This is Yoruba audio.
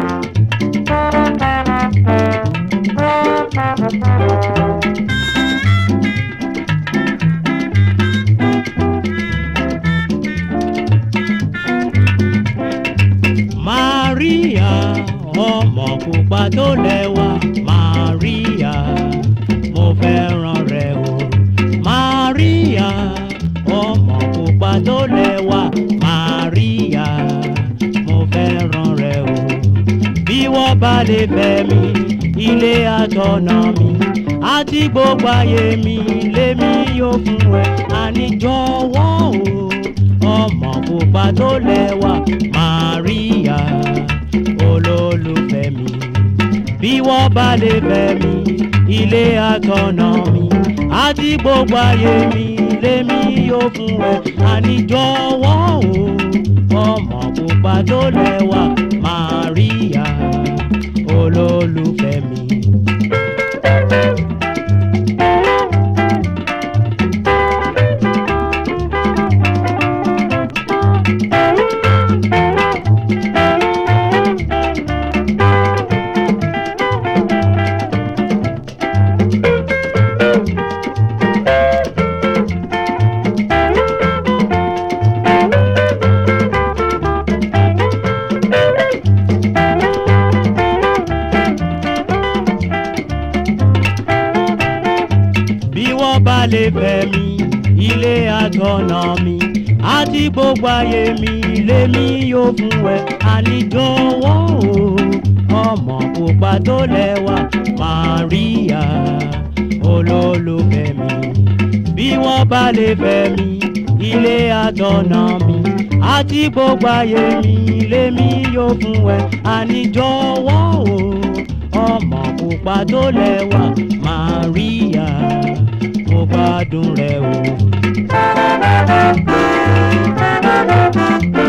Maria ọmọ pupa tó lẹ́wà Maria mo fẹ́ràn rẹ o Maria ọmọ pupa tó lẹ́wà Maria mo fẹ́ràn rẹ o bí wọ́n bá lè fẹ́ mi ilé àtọ̀nà mi àti gbogbo ayé mi lèmi yóò fún ẹ àní jọ̀wọ́ o ọmọ pupa tó lẹ́wà Maria olólùfẹ́ mi bí wọ́n bá lè fẹ́ mi ilé àtọ̀nà mi àti gbogbo ayé mi lèmi yóò fún ẹ àní jọ̀wọ́ o ọmọ pupa tó lẹ́wà Maria olólùfẹ́ mi. bí wọ́n bá lè fẹ́ mi ilé àtọ̀nà mi àti gbogbo ayé mi lèmi yóò fún ẹ àníjọwọ́ o ọmọ pupa tó lẹ́wà Maria olólùfẹ́ mi bí wọ́n bá lè fẹ́ mi ilé àtọ̀nà mi àti gbogbo ayé mi lèmi yóò fún ẹ àníjọwọ́ o ọmọ pupa tó lẹ́wà Maria mo gbádùn rẹ o.